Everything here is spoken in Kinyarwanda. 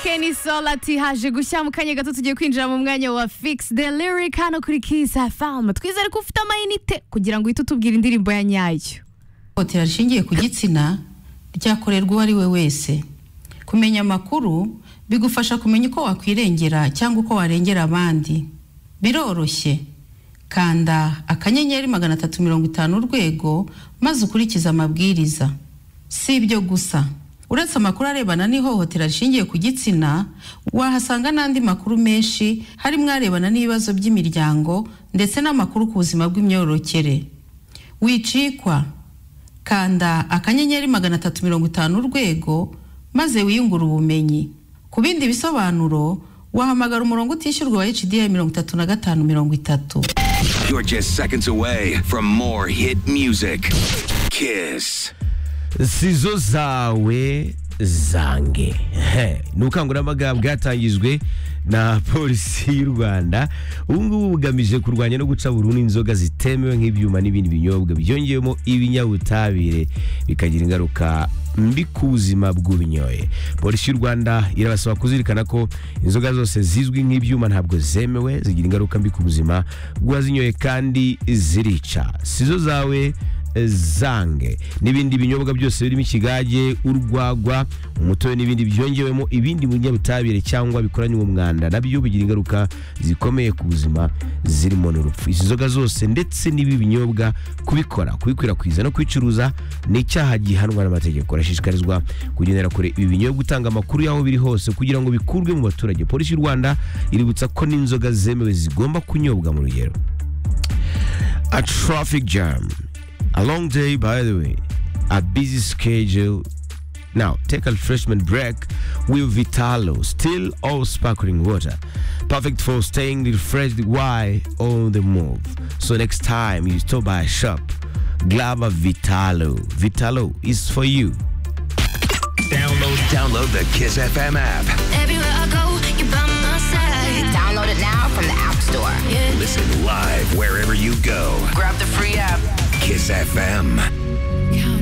Kenny Soul ati haje gushya mu kanya gato tugiye kwinjira mu mwanya wa Fix the Lyric hano kuri Kiss FM twizere ko ufite amayinite kugira ngo uhite utubwira indirimbo ya nyayo Ihohotera rishingiye ku gitsina ryakorerwa uwo ari we wese kumenya amakuru bigufasha kumenya uko wakwirengera cyangwa uko warengera abandi biroroshye kanda akanyenyeri magana atatu mirongo itanu urwego maze ukurikize amabwiriza si ibyo gusa uretse amakuru arebana n'ihohotera rishingiye ku gitsina wahasanga n'andi makuru menshi harimo arebana n'ibibazo by'imiryango ndetse n'amakuru ku buzima bw'imyororokere wicikwa kanda akanyenyeri magana atatu mirongo itanu urwego maze wiyungure ubumenyi ku bindi bisobanuro wahamagara umurongo utishyurwa wa HDI mirongo itatu na gatanu mirongo itatu You're just seconds away from more hit music. Kiss. sizo zawe zange He. ni ubukangurambaga bwatangijwe na polisi y'u rwanda ubu ngubu bugamije kurwanya no guca burundu inzoga zitemewe nk'ibyuma n'ibindi binyobwa byongewemo ibinyabutabire bikagira ingaruka mbi ku buzima bw'ubinyoye polisi y'u rwanda irabasaba kuzirikana ko inzoga zose zizwi nk'ibyuma ntabwo zemewe zigira ingaruka mbi ku buzima bw'uwazinyoye kandi zirica sizo zawe zange n'ibindi binyobwa byose birimo ikigage urwagwa umutobe n'ibindi byongewemo ibindi binyabutabire cyangwa bikoranywe umwanda nabyo bigira ingaruka zikomeye ku buzima zirimo n'urupfu izi nzoga zose ndetse n'ibi binyobwa kubikora kubikwirakwiza no kwicuruza ni icyaha gihanwa n'amategeko urashishikarizwa kugendera kure ibi binyobwa utanga amakuru y'aho biri hose kugira ngo bikurwe mu baturage polisi y'u rwanda iributsa ko n'inzoga zemewe zigomba kunyobwa mu rugero a traffic jam. A long day, by the way. A busy schedule. Now, take a refreshment break with Vitalo, still all sparkling water. Perfect for staying refreshed while on the move. So, next time you stop by a shop, grab a Vitalo. Vitalo is for you. Download download the Kiss FM app. Everywhere I go, you're by my side. Download it now from the App Store. Listen live wherever you go. Grab the free app. Kiss FM.